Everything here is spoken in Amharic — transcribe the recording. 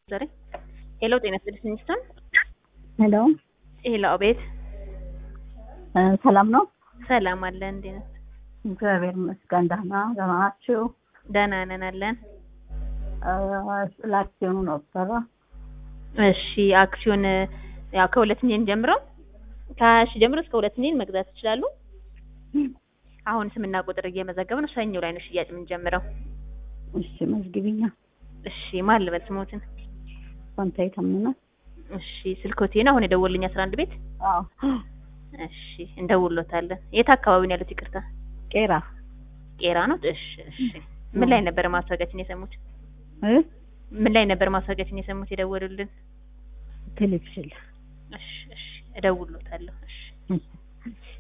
ዛሬ ሄሎ፣ ጤና ይስጥልኝ ሚስተር። ሄሎ ሄሎ፣ አቤት። እ ሰላም ነው? ሰላም አለን። እንዴት ነህ? እግዚአብሔር ይመስገን ደህና ደህና ናችሁ? ደህና ነን አለን። እ ስለ አክሲዮኑ ነበረ። እሺ፣ አክሲዮን ያው ከሁለት ሚሊዮን ጀምሮ ከሀያ ሺህ ጀምሮ እስከ ሁለት ሚሊዮን መግዛት ይችላሉ። አሁን ስምና ቁጥር እየመዘገብ ነው። ሰኞ ላይ ነው ሽያጭ የምንጀምረው። እሺ መዝግቢኛ። እሺ፣ ማን ልበል ስሞትን? ፋንታይ ታምና። እሺ፣ ስልኮቴ ነው አሁን የደወልኝ አስራ አንድ ቤት። አዎ እሺ፣ እንደውሎታለን። የት አካባቢ ነው ያሉት? ይቅርታ ቄራ ቄራ ነው። እሺ፣ እሺ። ምን ላይ ነበር ማስታወቂያችን የሰሙት? እ ምን ላይ ነበር ማስታወቂያችን የሰሙት የደወሉልን? ቴሌቪዥን እሺ፣ እሺ። እደውሎታለሁ። እሺ እሺ